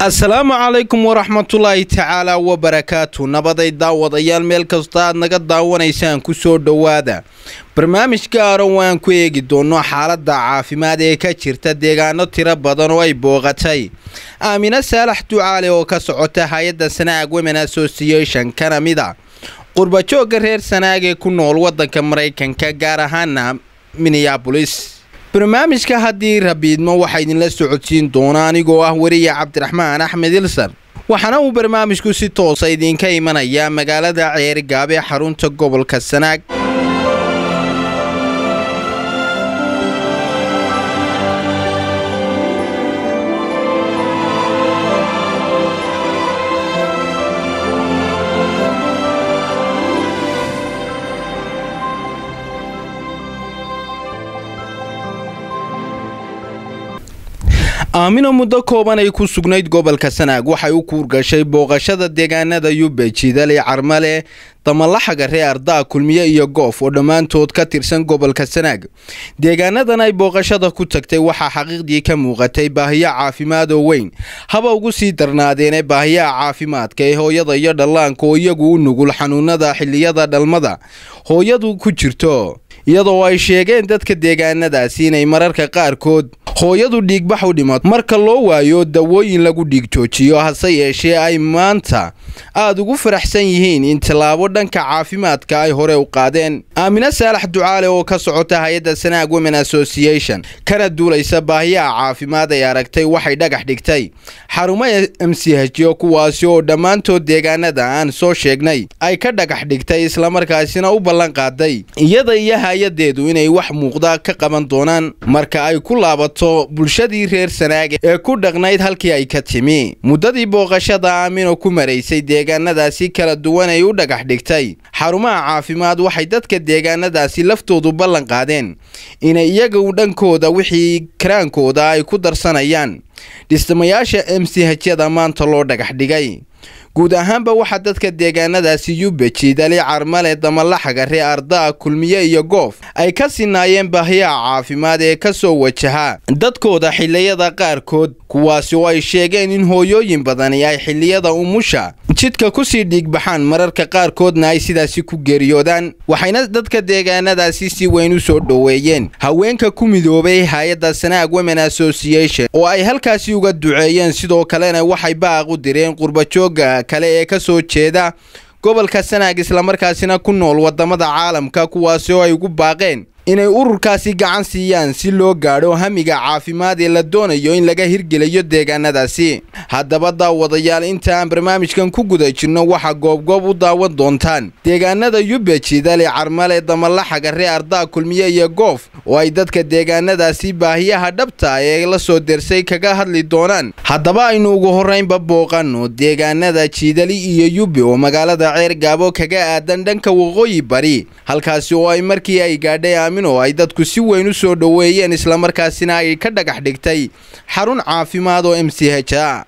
asalaamu calaykum waraxmatullaahi tacaala wabarakaatu nabaday daawadayaal meel kasta aad naga daawanaysaan ku soo dhowaada barnaamij gaara waan ku eegi doono xaaladda caafimaad ee ka jirta deegaano tiro badan oo ay booqatay aamine saalax ducaale oo ka socota hay-adda sanaag women association kana mid a qurbajoogga reer sanaag ee ku nool waddanka maraykanka gaar ahaana minneabolis barnaamijka haddii rabiidmo waxaa idinla socodsiin doona anigoo ah weriya cabdiraxmaan axmed ilsan waxaana uu barnaamijku si toosa idinka imanayaa magaalada ceerigaab ee xarunta gobolka sanaag aamino muddo kooban ay ku sugnayd gobolka sanaag waxay u kuurgashay booqashada deegaanada yube jidale carmale damalaxaga ree ardaa kulmiye iyo goof oo dhammaantood ka tirsan gobolka sanaag deegaanadan ay booqashada ku tagtay waxaa xaqiiqdii ka muuqatay baahiyo caafimaad oo weyn haba ugu sii darnaadeene baahiyaha caafimaadka ee hooyada iyo dhallaanka oo iyagu u nugul xanuunada xilliyada dhalmada hooyadu ku jirto iyadoo ay sheegeen dadka deegaanadaasi inay mararka qaarkood hooyadu dhiigbax u dhimato marka loo waayo dawooyin lagu dhiig joojiyo hase yeeshee ay maanta aada ugu faraxsan yihiin in tallaabo dhanka caafimaadka ay hore u qaadeen aamine saalax ducaale oo ka socota hay-adda sanaag women association kana duulaysa baahiyaha caafimaad ay aragtay waxay dhagax dhigtay xarumo m c hjo kuwaasi oo dhammaantood deegaanada aan soo sheegnay ay ka dhagax dhigtay islamarkaasina u ballan qaaday iyada iyo hay-adeedu inay wax muuqda ka qaban doonaan marka ay ku laabato bulshadii reer sanaag ee ku dhaqnayd halkii ay ka timi muddadii booqashada aamino ku maraysay deegaanadaasi kala duwan ay u dhagax dhigtay xarumaha caafimaad waxay dadka deegaanadaasi laftoodu ballan qaadeen inay iyagu dhankooda wixii karaankooda ay ku darsanayaan dhismayaasha m c hyada maanta loo dhagax dhigay guud ahaanba waxaa dadka deegaanadaasi yube jiidali carmale damalaxaga ree ardaa kulmiye iyo goof ay ka sinaayeen baahiyaha caafimaad ee ka soo wajaha dadkooda xilliyada qaarkood kuwaasi oo ay sheegeen in hooyooyin badani ay xilliyada umusha jidka kusii dhiigbaxaan mararka qaarkoodna ay sidaasi ku geeriyoodaan waxayna dadka deegaanadaasi si weyn u soo dhoweeyeen haweenka ku midoobay hay-adda sanaag women association oo ay halkaasi uga duceeyeen sidoo kalena waxay baaq u direen qurbajooga kale ee ka soo jeeda gobolka sanaag islamarkaasina ku nool wadamada caalamka kuwaasi oo ay ugu baaqeen inay ururkaasi gacan siiyaan si loo gaadho hamiga caafimaad ee la doonayo in laga hirgeliyo deegaanadaasi haddaba daawadayaal inta aan barnaamijkan ku guda jirno waxaa goobgoob u daawan doontaan deegaanada yube jidale carmale damalaxaga ree ardaa kulmiye iyo goof oo ay dadka deegaanadaasi baahiyaha dhabta ee la soo dersay kaga hadli doonaan haddaba aynu ugu horraynba booqanno deegaanada jiidali iyo yube oo magaalada ceergaabo kaga aadan dhanka waqooyi bari halkaasi oo ay markii ay gaadhay oo ay dadku si weyn u soo dhoweeyeen islamarkaasina ay ka dhagax dhigtay xarun caafimaad oo m c h a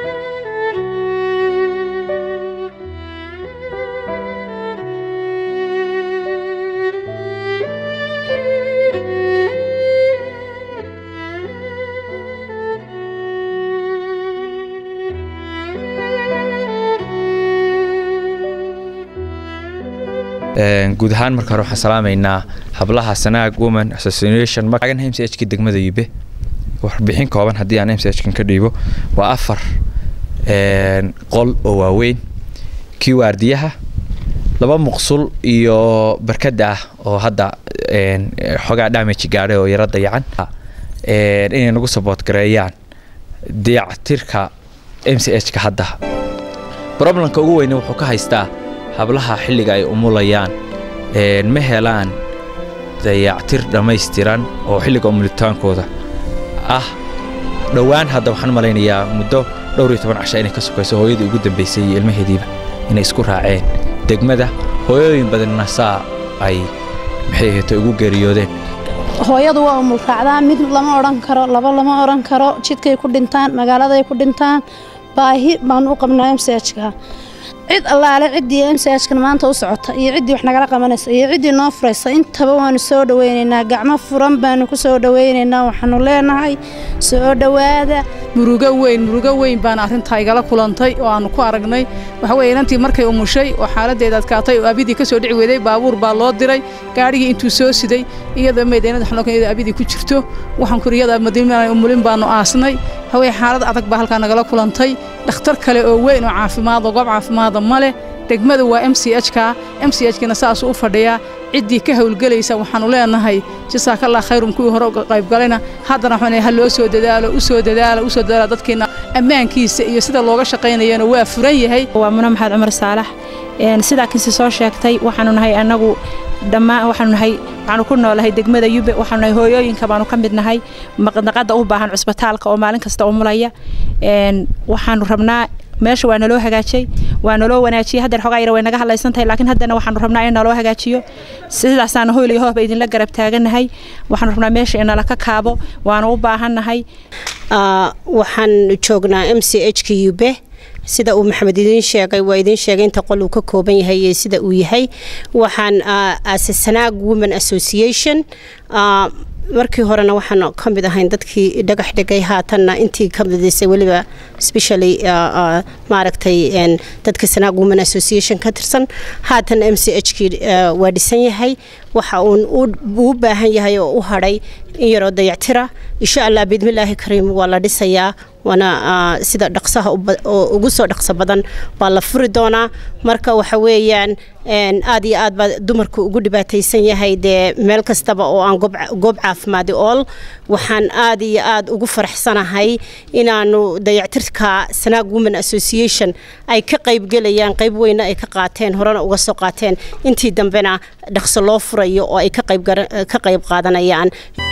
guud ahaan marka hore waxaan salaamaynaa hablaha sanaag women association magan m c h ka degmada yube warbixin kooban haddii aan m c h kan ka dhiibo waa afar qol oo waaweyn kii waardiyaha laba muqsul iyo barkada ah oo hadda xoogaa damage gaadhay oo yaro dayacan inay nagu saboot gareeyaan dayactirka m c h ka hadda problemka ugu weyne wuxuu ka haystaa hablaha xilliga ay umulayaan ma helaan dayactir dhammaystiran oo xilliga umulitaankooda ah dhowaan hadda waxaan malaynayaa muddo dhowr iyo toban casha inay ka sokayso hooyadii ugu dambaysay iyo ilmaheediiba inay isku raaceen degmada hooyooyin badanna saa ay maxay ahayto ugu geeriyoodeen hooyadu waa umul raacdaa mid lama odhan karo laba lama odhan karo jidkay ku dhintaan magaaladay ku dhintaan baahi baanu u qabnaa msajka cid allaale ciddii m c hkan maanta u socota iyo ciddii wax nagala qabanaysa iyo ciddii noo furaysa intaba waanu soo dhaweynaynaa gacmo furan baanu ku soo dhaweynaynaa waxaanu leenahay soo dhowaada murugo weyn murugo weyn baana arrintaa igala kulantay oo aanu ku aragnay waxa weye inantii markay umushay oo xaaladeeda adkaatay oo abidii ka soo dhici weeday baabuur baa loo diray gaadhigii intuu soo siday iyadoo meedeynada xanuunka iyadoo abidii ku jirto waxaan kuri iyada madiinaan umulin baanu aasnay haweye xaalad adag baa halkaa nagala kulantay dhakhtar kale oo weyn oo caafimaad oo goob caafimaada ma leh degmada waa m c h ka m c h kina saasuu u fadhiyaa ciddii ka howlgelaysa waxaanu leenahay jasaakallah khayrum kuwii hore uga qaybgalayna haddana waxaan ha loo soo dadaalo u soo dadaala u soo dadaala dadkiina ammaankiisa iyo sida looga shaqaynayana waa furan yahay waa muna maxamed cumar saalax sidaa kinsi soo sheegtay waxaanu nahay annagu dhammaan waxaanu nahay waxaanu ku noolahay degmada yube waxaanu nahay hooyooyinka baanu ka mid nahay maqnaqada u baahan cusbitaalka oo maalin kasta umulaya waxaanu rabnaa meesha waa naloo hagaajiyey waa naloo wanaajiyey haddeer xogaa yar way naga hadlaysan tahay laakiin haddana waxaanu rabnaa in naloo hagaajiyo sidaasaana hoylay hooba idinla garab taagannahay waxaanu rabnaa meesha in nala ka kaabo waanu u baahannahay waxaan joognaa m c h k ube sida uu maxamed idiin sheegay waa idiin sheegay inta qol uu ka kooban yahay iyo sida uu yahay waxaan asasanaag women association markii horena waxaan ka mid ahayn dadkii dhagax dhigay haatanna intii ka midisay weliba specially maaragtay dadka sanaag women association ka tirsan haatan m c h kii waa dhisan yahay waxa uun uu baahan yahay oo u hadhay in yaroo dayactira insha allah biidmillaahi kariim waa la dhisayaa waana sida dhaqsaha ugu soo dhaqso badan baa la furi doonaa marka waxa weeyaan aad iyo aad baa dumarku ugu dhibaataysan yahay dee meel kastaba oo aan goob caafimaadi ool waxaan aad iyo aad ugu faraxsanahay inaanu dayactirka sanaag women association ay ka qaybgelayaan qayb weyna ay ka qaateen horena uga soo qaateen intii dambena dhaqso loo furayo oo ay ka qayb qaadanayaan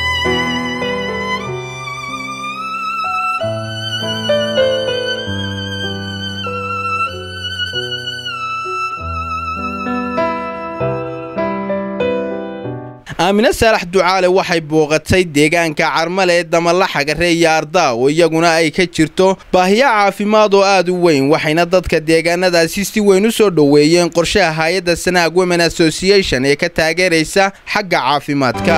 aamine saalax ducaale waxay booqatay deegaanka carmale ee damalla xagare iyo ardaa oo iyaguna ay ka jirto baahiyo caafimaad oo aad u weyn waxayna dadka deegaanadaasi si weyn u soo dhoweeyeen qorshaha hay-adda sanaag women association ee ka taageeraysa xagga caafimaadka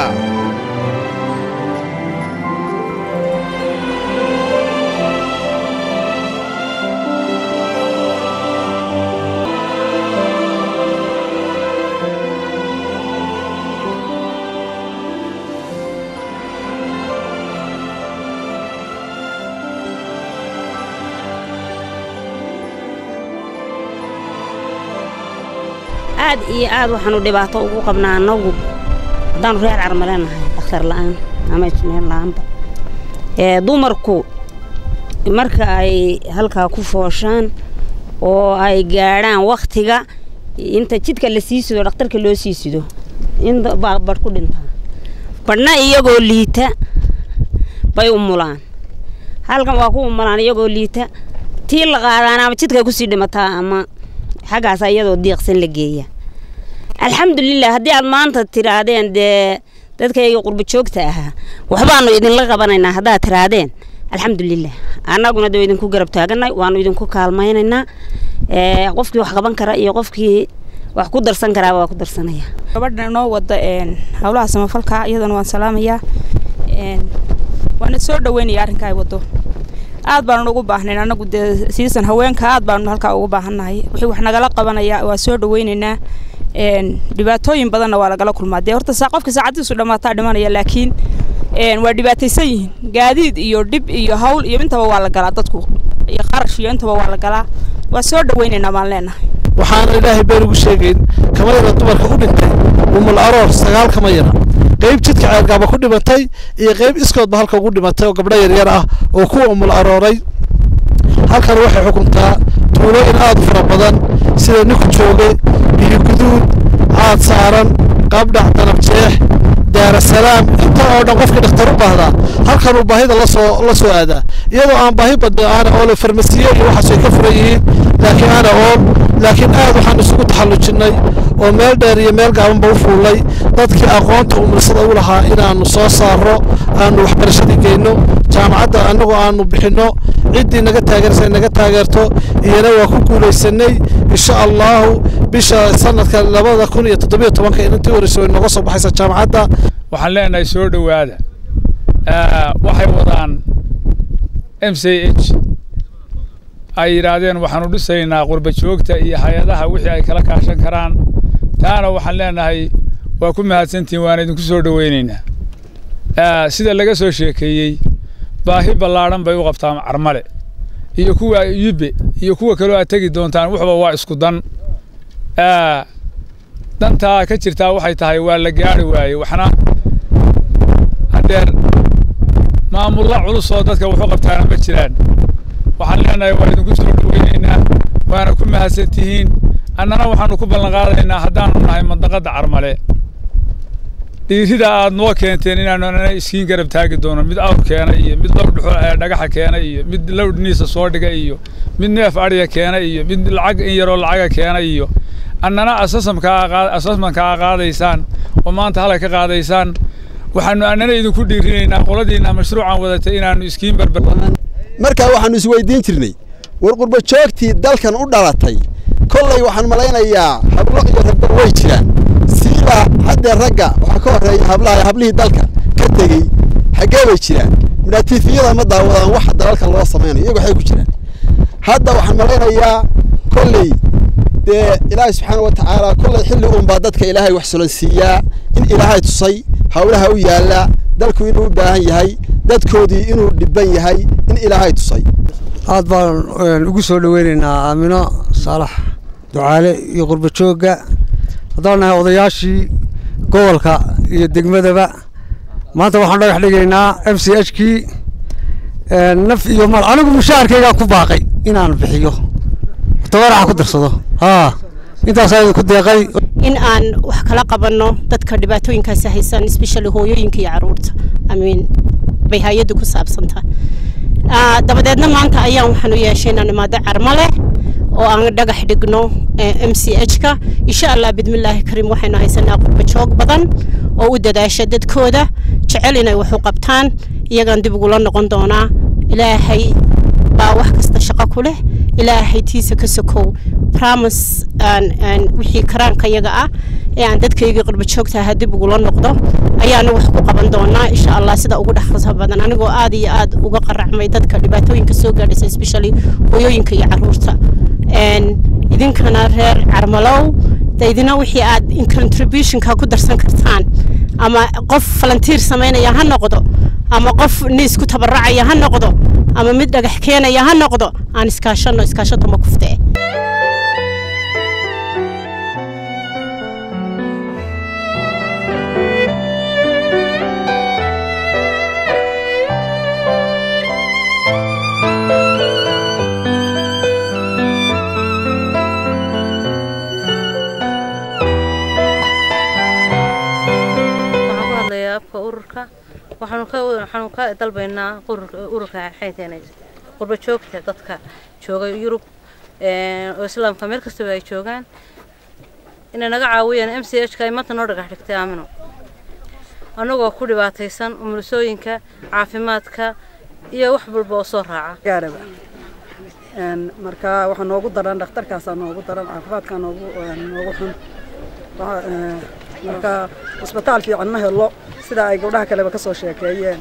aad iyo aad waxaanu dhibaato ugu qabnaa anagu haddaanu reer carmale nahay dhakhtar la'aan ama ijneer la'aanba dumarku marka ay halkaa ku fooshaan oo ay gaadhaan wakhtiga inta jidka la sii sido dhakhtarka loo sii sido in baa badh ku dhintaa badhna iyagoo liita bay umulaan halkan waa ku umulaan iyagoo liita tii la qaadaana ama jidkay kusii dhimataa ama xaggaas iyadoo diiqsan la geeya alxamdulilah haddii aad maanta tiraadeen dee dadkayga qurbo joogta ahaa waxbaanu idinla qabanaynaa haddaad tiraadeen alxamdulilah annaguna dee idinku garab taaganay waanu idinku kaalmaynaynaa qofkii wax qaban kara iyo qofkii wax ku darsan karaaba waa ku darsanaya gabadha inoo wada howlaha samafalka iyadana waan salaamayaa waana soo dhaweynaya arrinka ay wado aad baanu ugu baahnayn anagu dee siisan haweenka aad baanu halkaa ugu baahannahay wixii wax nagala qabanaya waa soo dhaweynaynaa dhibaatooyin badanna waa lagala kulmaa dee horta saa qofka saacadiisu dhammaataa dhimanaya laakiin waa dhibaataysan yihiin gaadiid iyo dhib iyo hawl iyo intaba waa la galaa dadku iyo qarash iyo intaba waa la galaa waa soo dhaweynaynaa baan leenahay waxaana ilaahay been ugu sheegayn kama yara dumarka u dhintay umul aroor sagaal kama yara qayb jidka ceergaaba ku dhimatay iyo qayb iskoodba halka ugu dhimatay oo gabdho yaryar ah oo kuwa umul arooray halkan waxay xukuntaa tuulooyin aad u fara badan sida ninku jooge biyo guduud caad saaran qaabdhac danab jeex daarasalaam inta oo dhan qofkii dhakhtar u baahdaa halkan uu baahida lasoo la soo aadaa iyadoo aan baahi badna aana oole farmasiye iyo waxaas ay ka furan yihiin laakiin aana ool laakiin aad waxaan isugu taxallujinnay oo meel dheer iyo meel gaabanba u fuullay dadkii aqoonta umulsada u lahaa inaannu soo saarro aanu waxbarashadii geyno jaamacadda annagoo aanu bixinno ciddii naga taageersa naga taageerto iyana waa ku guulaysanay insha allahu bisha sanadka labada kun iyo toddobiyo tobanka intii horeysa way nooga soo baxaysa jaamacadda waxaan leenahay soo dhowaada waxay wadaan m c h ay yidhaahdeen waxaanu dhisaynaa qurba joogta iyo hay-adaha wixii ay kala kaashan karaan taana waxaan leenahay waa ku mahadsantihin waana idinku soo dhoweynaynaa sida laga soo sheekeeyey baahi ballaadhan bay u qabtaan carmale iyo kuwa yube iyo kuwa kaloo aad tegi doontaan waxba waa isku dan dantaa ka jirtaa waxay tahay waa la gaari waaye waxna haddeer maamulla culus oo dadka wuxu qabtaana ma jiraan waxaan leenahay waa idinku soo dhoweynaynaa waana ku mahadsan tihiin annana waxaanu ku ballan qaadaynaa haddaanu nahay mandaqadda carmale dhiirida aad noo keenteen inaanu anana iskiin garab taagi doono mid awr keena iyo mid lowr dhagaxa keena iyo mid lowr niisa soo dhiga iyo mid neef adhiya keena iyo mid lacag in yaroo lacaga keena iyo annana asasmankaa qaadaysaan oo maanta halay ka qaadaysaan waxaanu annana idinku dhiirinaynaa qoladiinna mashruucan wadatay inaanu iskiin barbar markaa waxaanu isweydiin jirnay war qurba joogtii dalkan u dhalatay kollay waxaan malaynayaa hablo iyo ragba way jiraan siiba haddee ragga waxaa ka horreeya hablaha hablihii dalka ka tegey xaggee bay jiraan midhaatiifiyada ma daawadaan waxa dalalka loo samaynayo iyagu waxay ku jiraan hadda waxaan malaynayaa kolley dee ilaahay subxaana wa tacaala kollay xilli uunbaa dadka ilaahay wax sulansiiyaa in ilaahay tusay hawlaha u yaalla dalku inuu u baahan yahay dadkoodii inuu dhibban yahay in ilaahay tusay aad baan ugu soo dhoweynaynaa aamino saalax ducaale iyo qurba joogga haddaan nahay odayaashii gobolka iyo degmadaba maanta waxaan dhagax dhigaynaa m c h kii naf iyo mal anigu mushaharkaygaa ku baaqay inaan bixiyo tobaraxa ku darsado haa intaasaa idinku deeqay in aan wax kala qabanno dadka dhibaatooyinkaasi haysan especially hooyooyinka iyo caruurta amiin bay hay-addu ku saabsantaa dabadeedna maanta ayaan waxaanu yeeshay inaan imaado carmale oo aan dhagax dhigno m c h ka insha allah bidmillaahi kariim waxaynu haysanaa qurba joog badan oo u dadaasha dadkooda jecel inay wax u qabtaan iyagaan dib ugula noqon doonaa ilaahay baa wax kasta shaqo ku leh ilaahay tiisa ka sokow promise wixii karaanka yaga ah ee aan dadkaygii qurba joogta ahaa dib ugula noqdo ayaanu wax ku qaban doonaa insha allah sida ugu dhexrasa badan anigoo aad iyo aad uga qaracmay dadka dhibaatooyinka soo gaadhaysa especially hooyooyinka iyo caruurta idinkana reer carmalow daydina wixii aad contributionka ku darsan kartaan ama qof falantiir samaynaya ha noqdo ama qof niis ku tabaracaya ha noqdo ama mid dhagax keenaya ha noqdo aan iskaashano iskaashato ma kufte waxaanu ka dalbaynaa ururka xayteen qurba joogta dadka jooga yurub oo islaamka meel kastaba ay joogaan inay naga caawiyaan m c h ka ay maanta noo dhagax dhigtay aamino annagoo ku dhibaataysan umulisooyinka caafimaadka iyo wax walba oo soo raaca marka waxaa noogu daran dhakhtarkaasaa noogu daran caafimaadkaa noogu noogu xun marka cisbitaal fiican ma helo sida ay gabdhaha kaleba ka soo sheekeeyeen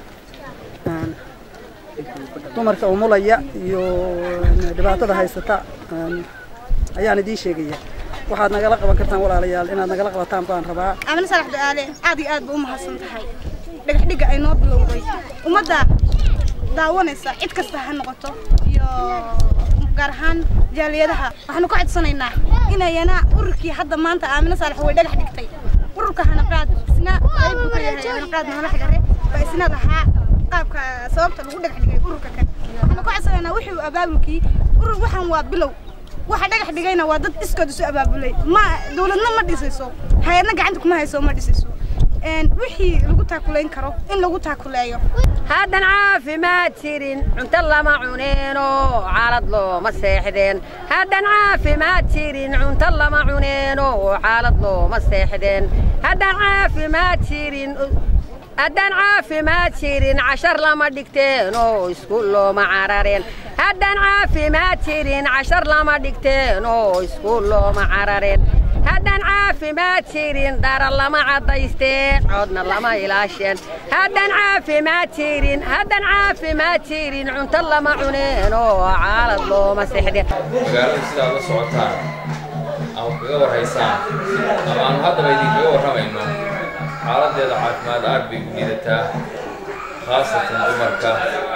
dumarka umulaya iyo dhibaatada haysata ayaan idiin sheegaya waxaad nagala qaban kartaan walaalayaal inaad nagala qabataan baan rabaa amina salax ducaale aad iyo aad ba u mahadsan tahay dhagaxdhiga ay noo bilowday ummadda daawanaysa cid kasta ha noqoto iyo gaar ahaan jaaliyadaha waxaanu ka codsanaynaa inayana ururkii hadda maanta aamina saalax way dhagax dhigtay ururka hanaqaad isna qayb buu ka yahay hanaqaad nolox gare baa isna lahaa qaabka sababta lagu dhagax dhigay ururka kan waxaanu ka codsanaynaa wixii abaabulkii urur waxaan waa bilow waxa dhagax dhigayna waa dad iskood isu abaabulay ma dowladna ma dhisayso hay-adna gacanta kuma hayso ma dhisayso wixii lagu taakulayn karo in lagu taakuleeyo haddan caafimaad jirin cunto lama cuneeno caalad looma seexdeen haddan caafimaad jirin cunto lama cuneeno caalad looma seexdeen haddan caafimaad jirin haddaan caafimaad jirin cashar lama dhigteen oo iskuul looma carareen haddaan caafimaad jirin cashar lama dhigteen oo iskuul looma carareen haddaan caafimaad jirin dhara lama caddaysteen codna lama ilaasheen haddaan caafimaad jirin haddaan caafimaad jirin cunto lama cuneen oo caalad looma sexdeen magaalada sidaad la socotaan ama kaga warhaysaan ama aanu haddaba idinkaga warramayno xaaladdeeda caafimaad aad bay u liidataa khaasatan dumarka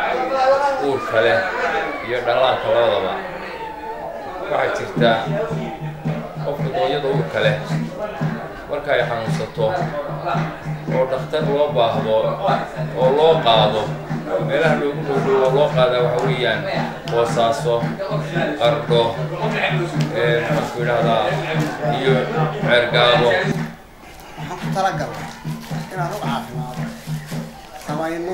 uurka leh iyo dhallaanka labadaba waxaa jirta qofka dooyada uurka leh marka ay xanuunsato oo dhakhtar loo baahdo oo loo qaado meelaha loogu dhowdhow oo loo qaadaa waxa weeyaan boosaaso qardho maxaanku idhahdaa iyo ceergaabo waxaan ku talagalnay inaan rug caafimaado samayno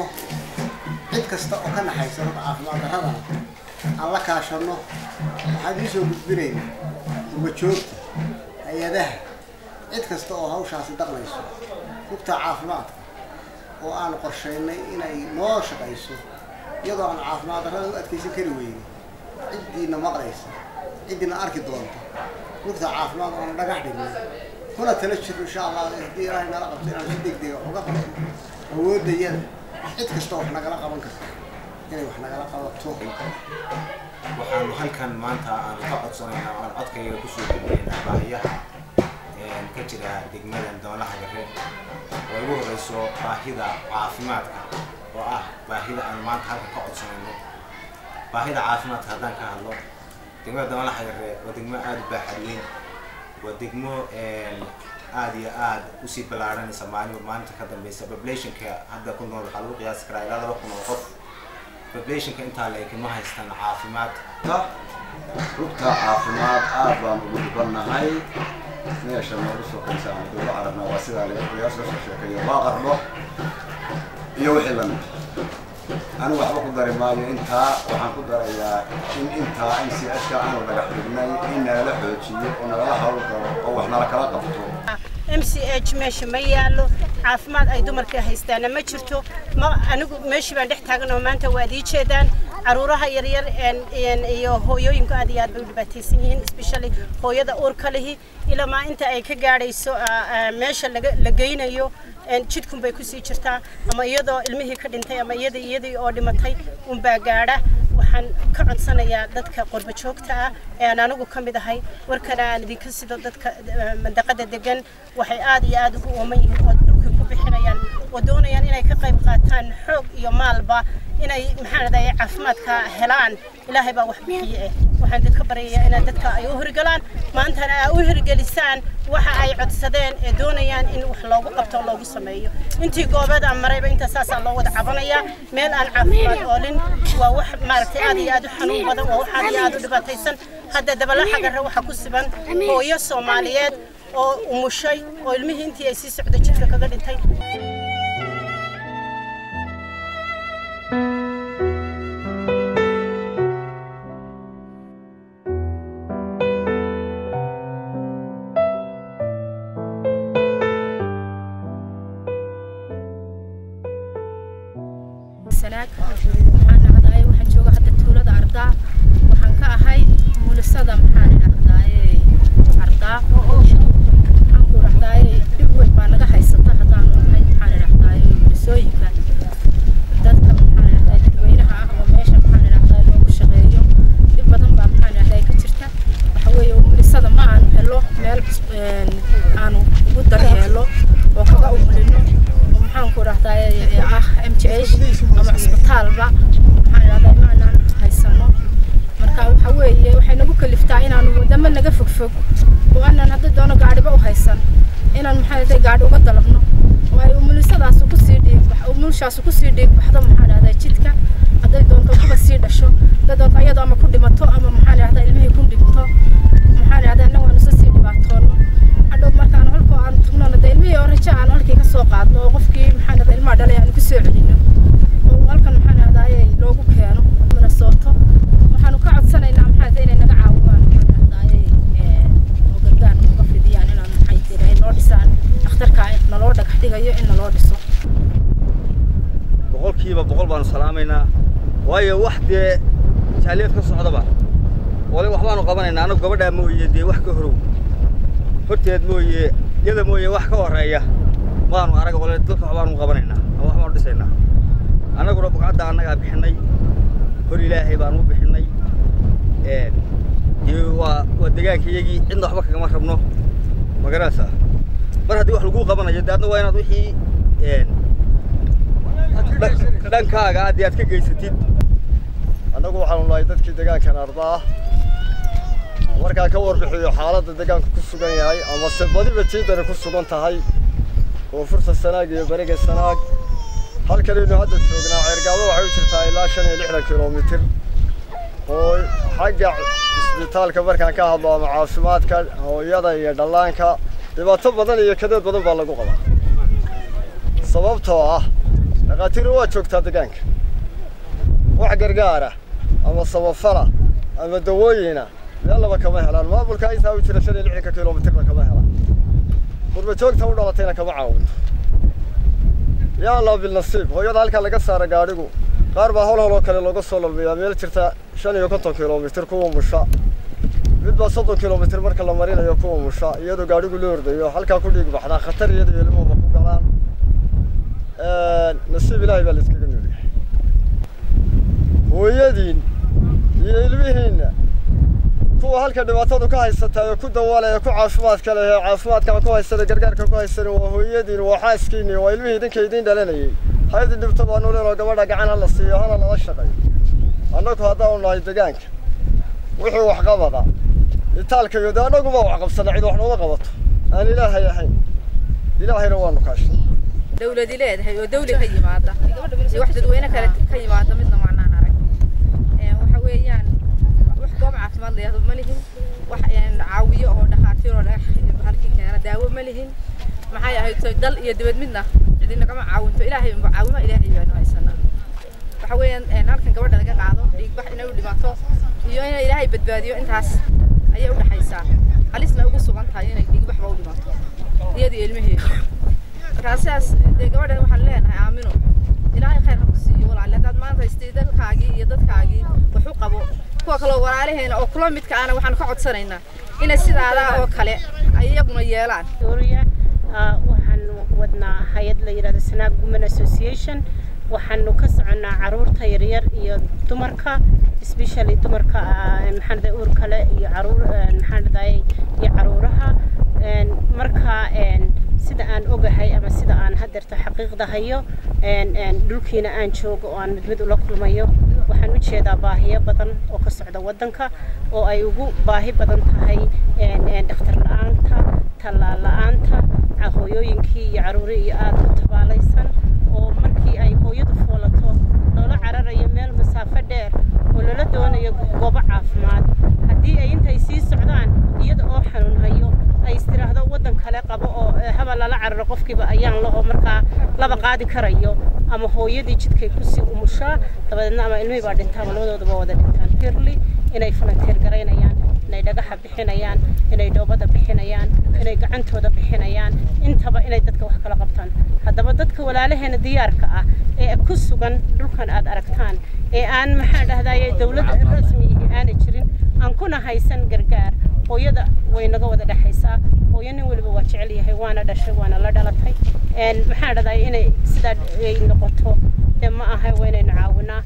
cid kasta oo ka naxaysa rug caafimaad darradana aan la kaashanno waxaan idiin soo gudbinayna umajoogta hay-adaha cid kasta oo hawshaasi daqmayso rugta caafimaadka oo aan qorshaynay inay noo shaqayso iyadoo aan caafimaad darrada u adkaysan kari weyne ciddiina maqlaysa ciddiina arki doonta rugta caafimaad oo aan dhagax dhignay kuna tala jirno insha allah haddii ilaahay nala qabto inaan si deg dega uga qabno awooddayada cid kasta wax nagala qaban karta inay wax nagala qabato waxaanu halkan maanta aanu ka codsanaynaa oo aan codkayga kusoo gudbinaynaa baahiyaha ka jira degmadan doolaha gare oo ugu horeyso baahida caafimaadka oo ah baahida aan maanta halkan ka codsanayno baahida caafimaadka haddaan ka hadlo degmada doolaha gare waa degmo aada u baaxad weyn waa degmo aada iyo aada usii ballaaranaysa maalinba maalinta ka dambeysa populationka hadda ku nool waxaa lagu qiyaasi karaa ilaa laba kun oo qof populationka intaa la ekin ma haystaan caafimaad rugta caafimaad aad baan ugu dhubannahay meesha noogu sokaysa aan dowla carabna waa sidaa laga qiyaas kasoo sheekeeyo waa qardho iyo wixii lamid anigu waxba ku dari maayo intaa waxaan ku darayaa in intaa in si ashka aanu dhagax dhignay in nalala xoojiyo oo nagala hawl galo oo wax nala kala qabto m c h meesha ma yaallo caafimaad ay dumarka haystaana ma jirto ma anigu meeshii baan dhex taagan oo maanta waad ii jeedaan caruuraha yaryar iyo hooyooyinku aad iyo aad bay u dhibaataysan yihiin especially hooyada uurka lihi ilamaa inta ay ka gaadhayso meesha la geynayo jidkun bay kusii jirtaa ama iyadoo ilmihii ka dhintay ama iyada iyadii oo dhimatay unbaa gaadha waxaan ka codsanayaa dadka qurba joogta ah ee aan anigu ka mid ahay warkana aan idinka sido dadka mandaqada degan waxay aad iyo aad ugu ooman yihiin oo dhulkii ku bixinayaan oo doonayaan inay ka qayb qaataan xoog iyo maalba inay maxaan raday caafimaadka helaan ilaahay baa wax bixiye eh waxaan idinka baryayaa inaad dadka ay u hirgalaan maantana aa u hirgelisaan waxa ay codsadeen ee doonayaan in wax loogu qabto loogu sameeyo intii goobeed aan marayba inta saasaa loo wada cabanayaa meel aan caafimaad oolin waa wax maaragtay aad iyo aad u xanuun badan waa wax aad iyo aad u dhibaataysan hadda dabala xagarre waxaa ku siban hooyo soomaaliyeed oo umushay oo ilmihii intii ay sii socday jidka kaga dhintay waxaan jooga hadda tuulada ardaa waxaan ka ahay muulisada maxaan idhahdaye ardaa waxaan ku idhahdaye dhib weyn baa naga haysata haddaanu nahay maxaan idhahdaye muulisooyinka dadka maxaan idhahdaye dadweynaha ah oo meesha maxaan idhahdaye loogu shaqeeyo dhib badan baa maxaan idhahdaye ka jirta waxa weeye muulisada ma aanu helo meel aanu ugu daryeelo oo kaga umulino oo maxaan ku idhahdaye ah m j h ama cisbitaalba maxaan idhahdaa maanaan haysano marka waxa weeye waxay nagu kaliftaa inaanu wadamo naga fogfog oo aanan hadda doono gaadhiba u haysan inaan maxaa idhahdaa gaadhi uga dalabno oo ay umulisadaas kusii dhiig umulishaas kusii dhiig baxdo maxaan idhahdaa jidka hadday doonto kuba sii dhasho hadday doonto iyadoo ama ku dhimato ama maxaan idhahdaa ilmihii ku dhigto maxaan idhahdaa inna waanu sii dhibaatoono hadhow markaan halkoo aan tugnona dee ilmihii oo rajo aan halkii ka soo qaadno oo qofkii maxaan idhahdaa ilmaha dhalay aanu kusoo celino oo halkan maxaan idhahdaa loogu keeno minnesota waxaanu ka codsanaynaa maxaa idhahdaa inay naga caawiyaan maxaan idhahdaa oo gargaar nooga fidiyaan inaan maxay tiray noo dhisaan dhakhtarka naloo dhagax dhigayo in naloo dhiso salaamaynaa waayo wax dee jaaliyad ka socdaba wali waxbaanu qabanaynaa anagu gabadhaa mooye dee wax ka horow horteed mooye iyada mooye wax ka horreeya maanu arag wale dalka waxbaanu qabanaynaa ama waxbaanu dhisaynaa annaguna bugcadda annagaa bixinay hor ilaahay baanu u bixinay iyo waa waa deegaanka iyagii cidna waxba kagama rabno magaranaysaa mar haddii wax laguu qabanayo dee adna waa inaad wixii dhankaaga aad aad ka geysatid annagu waxaanu nahay dadkii deegaankan ardaa markaan ka warbixiyo xaaladda deegaanku ku sugan yahay amase badiba jiidani ku sugan tahay koonfurta sanaag iyo beriga sanaag halkanaynu hadda joognaa ceergaabo waxay u jirtaa ilaa shan iyo lixdan kilomitir oo xagga isbitaalka markaan ka hadlo ama caafimaadka hooyada iyo dhallaanka dhibaato badan iyo kadeed badan baa lagu qabaa sababtoo ah dhakhaatiirna waa joogtaa deegaanka wax gargaara ama samafala ama dawooyina meellaba kama helaan maamulka intaa u jira shan iyo lixdanka kilomitirna kama helaan qurba joogta u dhalatayna kama caawinto yaa allah bilnasiib hooyada halkaa laga saara gaadhigu qaar baa hol holoo kale looga soo lalmiyaa meel jirta shan iyo konton kilomitir kuwa musha mid baa soddon kilomitir marka la marinayo kuwa musha iyadoo gaadhigu la ordayo halkaa ku dhiig baxdaa khatar iyada iyo ilmuhuba ku galaan nasiib ilaahay baa la iskaga noolyahay hooyadiin iyo ilmihiinna kuwa halka dhibaatadu ka haysataa ee ku dawalaya ku caafimaadka leh ee caafimaadkana ku haysana gargaarka ku haysana waa hooyadiin waa xaaskiinni waa ilmihii idinka idiin dhalanayay haydin dhibto baanu leenoo gabadha gacan hala siiyo hana lala shaqeeyo annagu haddaanu nahay deegaanka wixii wax qabada itaalka iyo dee annaguba wax qabsana cid wax nooga qabato aan ilaahay ahayn ilaahayna waanu kaashay dawladi leedahay oo dawli ka yimaada iyo wax dadweyne kale ka yimaada midna macnaan arag waxa weeyaan wax goob caafimaad layahdo ma lihin wax caawiyo oo dhakhaatiir oo halkii keena daawo ma lihin maxay ahayd dal iyo dibad midna cidina kama caawinto ilaahay unba caawima ilaahay baanu haysanaa waxa weeyaan halkan gabadha laga qaado dhiigbax inay u dhimato iyo in ilaahay badbaadiyo intaas ayay u dhaxaysaa halisna ugu sugan tahay inay dhiigbaxba u dhimato iyadii ilmaheedu markaa sidaas dee gabadhan waxaan leenahay aamino ilaahay khayr ha ku siiyo walaale haddaad maanta haystay dalkaagii iyo dadkaagii wax u qabo kuwa kaloo walaalaheena oo kula midka ana waxaan ka codsanaynaa inay sidaada oo kale ay iyaguna yeelaan waxaan wadnaa hay-ad la yidhahdo sanaag women association waxaanu ka soconnaa caruurta yaryar iyo dumarka especially dumarka maxaanada uur kale iyo caruur maxaanadaye iyo caruuraha marka sida aan ogahay ama sida aan hadeerta xaqiiqda hayo dhulkiina aan joogo oo aan mid mid ula kulmayo waxaan u jeedaa baahiyo badan oo ka socda waddanka oo ay ugu baahi badan tahay dhakhtar la-aanta tallaal la-aanta hooyooyinkii iyo caruuri iyo aada u tabaalaysan oo markii ay hooyadu foolato loola cararayo meel masaafo dheer oo lala doonayo goobo caafimaad haddii ay intay sii socdaan iyada oo xanuun hayo ay istiraahdo waddan kale qabo oo haba lala cararo qofkiiba ayaan laho markaa laba qaadi karayo ama hooyadii jidkay kusii umushaa dabadeedna ama ilmihii baa dhintaa ama labadoodaba wada dhintaan firli inay falanteer garaynayaan inay dhagaxa bixinayaan inay dhoobada bixinayaan inay gacantooda bixinayaan intaba inay dadka wax kala qabtaan haddaba dadka walaalaheena diyaarka ah ee ku sugan dhulkan aad aragtaan ee aan maxaan dhahdaye dowlad rasmiyihii aana jirin aan kuna haysan gargaar hooyada way naga wada dhexaysaa hooyo nin weliba waa jecel yahay waana dhashay waana la dhalatay maxaan dhahdaye inay sidaa ay noqoto dee ma aha waa inaynu caawinaa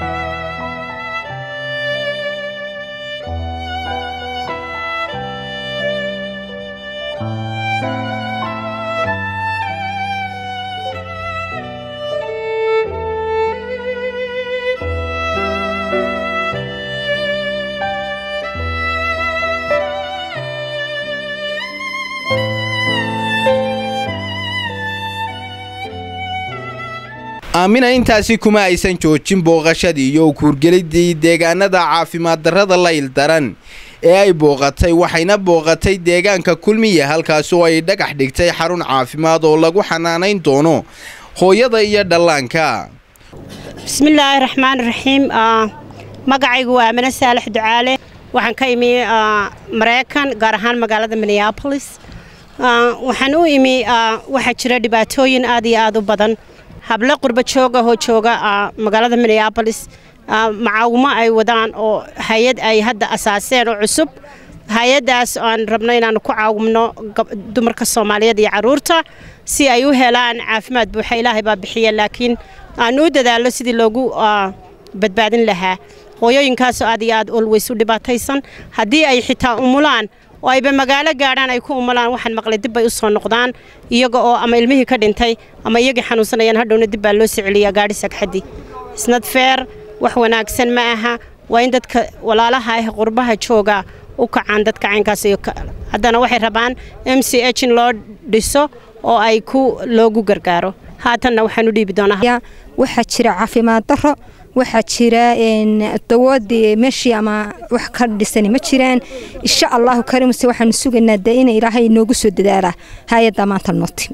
aamina intaasi kuma aysan joojin booqashadii iyo kuurgelidii deegaanada caafimaad darrada layl daran ee ay booqatay waxayna booqatay deegaanka kulmiya halkaas oo ay dhagax dhigtay xarun caafimaad oo lagu xanaanayn doono hooyada iyo dhallaanka bismillaahi raxmaan raxiim magacaygu waa amine saalax ducaale waxaan ka imi maraykan gaar ahaan magaalada minneabolis waxaan u imi waxaa jira dhibaatooyin aad iyo aad u badan hablo qurba joog ahoo jooga magaalada minneabolis macaawimo ay wadaan oo hay-ad ay hadda asaaseen oo cusub hay-addaas aan rabno inaanu ku caawimno dumarka soomaaliyeed iyo caruurta si ay u helaan caafimaad buuxa ilaahay baa bixiya laakiin aanu u dadaallo sidii loogu badbaadin lahaa hooyooyinkaasoo aad iyo aad olweys u dhibaataysan haddii ay xitaa umulaan oo ayba magaalo gaadhaan ay ku umulaan waxaan maqlay dib bay u soo noqdaan iyaga oo ama ilmihii ka dhintay ama iyagii xanuunsanayaan hadhowna dib baa loo soo celiyaa gaadhi sagxaddi isnad feer wax wanaagsan ma aha waa in dadka walaalaha ah qurbaha jooga u kacaan dadka caynkaas iyo haddana waxay rabaan m c h in loo dhiso oo ay ku loogu gargaaro haatanna waxaan u dhiibi doonaa waxaa jira caafimaad daro waxaa jira dawoodii meeshii ama wax ka dhisani ma jiraan insha allahu karimse waxaanu sugaynaa dee ina ilaahay noogu soo dadaalaa hay-adda maanta noo timi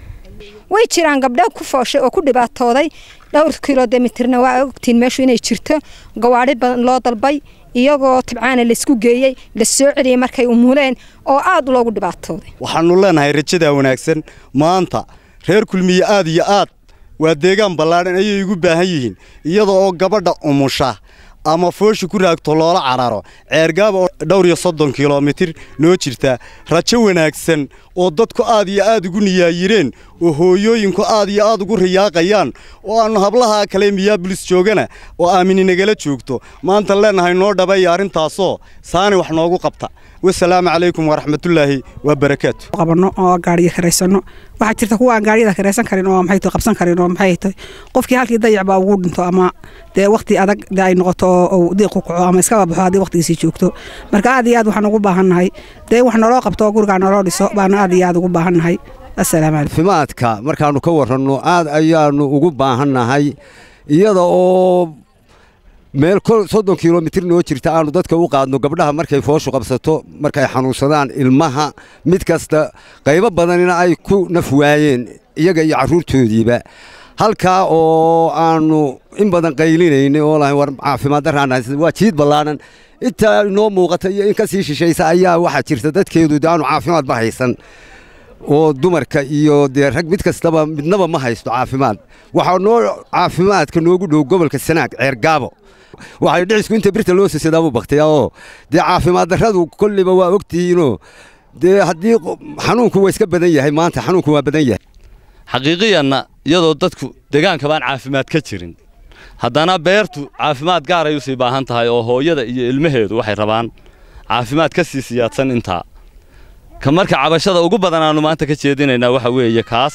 way jiraan gabdho ku fooshay oo ku dhibaatooday dhowr kilomitirna waa ogtiin meeshu inay jirto gawaadhi badan loo dalbay iyagoo tibcaana laysku geeyey la soo celiyey markay umuleen oo aad loogu dhibaatooday waxaannu leenahay rajadaa wanaagsan maanta reer kulmiye aad iyo aad waa deegaan ballaadhan ayay igu baahan yihiin iyada oo gabadha umusha ama foosha ku raagto loola cararo ceergaaba oo dhowr iyo soddon kilomitir noo jirta rajo wanaagsan oo dadku aad iyo aad ugu niyaayireen oo hooyooyinku aad iyo aad ugu riyaaqayaan oo aannu hablaha kale miyaabulis joogana oo aamini nagala joogto maanta leenahay noo dhabaya arrintaasoo saani wax noogu qabta wasalaamu calaykum waraxmatullaahi wabarakaatu qabanno oo gaariya karaysano waxaa jirta kuwa aan gaariyada karaysan karin oo maxay tahay qabsan karin oo maxay tahay qofkii halkii dayac baa ugu dhinto ama dee waqti adag dee ay noqoto oo diiq ku kaco ama iskaba baxo haddii waqtigiisii joogto marka aad iyo aad waxaan ugu baahannahay dee wax naloo qabto oo gurigaa naloo dhiso baana aad iyo aad ugu baahannahay assalaamu calaykum caafimaadka markaannu ka warranno aad ayaannu ugu baahannahay iyada oo meel soddon kilomitir noo jirta aanu dadka u qaadno gabdhaha markay fooshu qabsato markay xanuunsadaan ilmaha mid kasta qaybo badanina ay ku naf waayeen iyaga iyo carruurtoodiiba halkaa oo aanu in badan qaylinaynay oo lahayn war caafimaad darraana waa jiid ballaadhan intaa inoo muuqata iyo in ka sii shishaysa ayaa waxaa jirta dadkeedu de aanu caafimaad ma haysan oo dumarka iyo dee rag mid kastaba midnaba ma haysto caafimaad waxaa noo caafimaadka noogu dhow gobolka sanaag ceergaabo waxay dhicisku inta birta loo sisidaabuu baktiyaa oo dee caafimaad darradu kolliba waa ogtihiinoo dee haddii xanuunku waa iska badan yahay maanta xanuunku waa badan yahay xaqiiqiyanna iyadoo dadku deegaanka baan caafimaad ka jirin haddana beertu caafimaad gaaray u sii baahan tahay oo hooyada iyo ilmaheedu waxay rabaan caafimaad ka sii siyaadsan intaa ka marka cabashada ugu badan aanu maanta ka jeedinaynaa waxa weeye kaas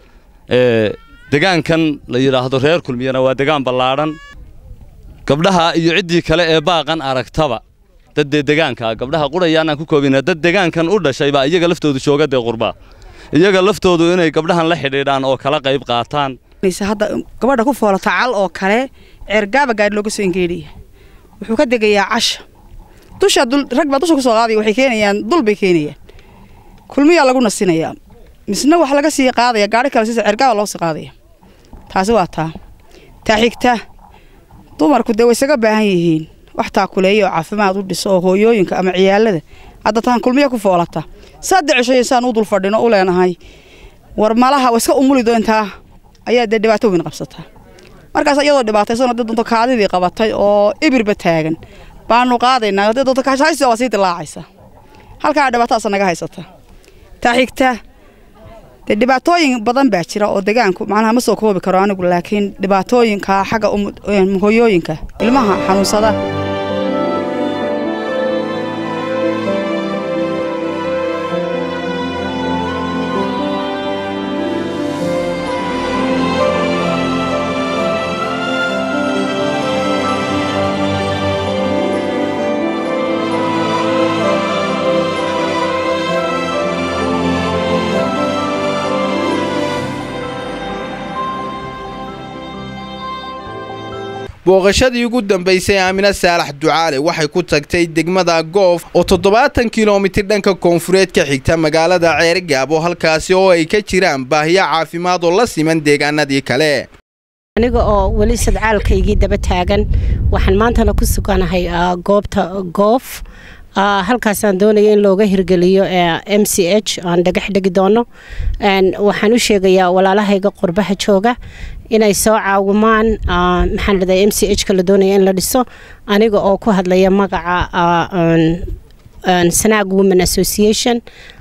degaankan la yidhaahdo reer kulmiyana waa degaan ballaadhan gabdhaha iyo ciddii kale ee baaqan aragtaba dad dee degaanka gabdhaha qurayaanaan ku koobina dad degaankan u dhashay baa iyaga laftoodu jooga dee qurbaa iyaga laftoodu inay gabdhahan la xidhiidhaan oo kala qayb qaataan hadda gabadha ku foolata cal oo kale ceergaaba gaadhi looga soo engeedhaya wuxuu ka degayaa casha dusha rag baa dusha ku soo qaadaya waxay keenayaan dul bay keenayaan kulmiyaa lagu nasinayaa misna wax laga sii qaadaya gaadhi kale sisa ceergaaba loo sii qaadaya taasi waa taa taa xigta dumarku dee way isaga baahan yihiin wax taakuleeya oo caafimaad u dhiso oo hooyooyinka ama ciyaalada hadda taan kulmiya ku foolata saddex cisho insaan u dul fadhino u leenahay war malaha waa iska umuli doontaa ayaa dee dhibaato weyn qabsataa markaas iyadoo dhibaataysan dad doonto kaadidii qabatay oo ibirba taagan baanu qaadaynaa dad doonto kaashaysi waa sii dilaacaysa halkaa dhibaatadaas naga haysata taa xigta dee dhibaatooyin badan baa jira oo degaanku macnaha ma soo koobi karo anigu laakiin dhibaatooyinka xagga hooyooyinka ilmaha xanuunsada booqashadii ugu dambaysay aamina saalax ducaale waxay ku tagtay degmada goof oo toddobaatan kilomitir dhanka koonfureed ka xigta magaalada ceerigaabo halkaasi oo ay ka jiraan baahiyo caafimaad oo la siman deegaanadii kale aniga oo weli sadcaalkaygii daba taagan waxaan maantana ku suganahay goobta goof halkaasaan doonaya in looga hirgeliyo m c h aan dhagax dhegi doono waxaan u sheegayaa walaalahayga qurbaha jooga inay soo caawimaan maxaan leedahay m c h ka la doonaya in la dhiso aniga oo ku hadlaya magaca sanaag women association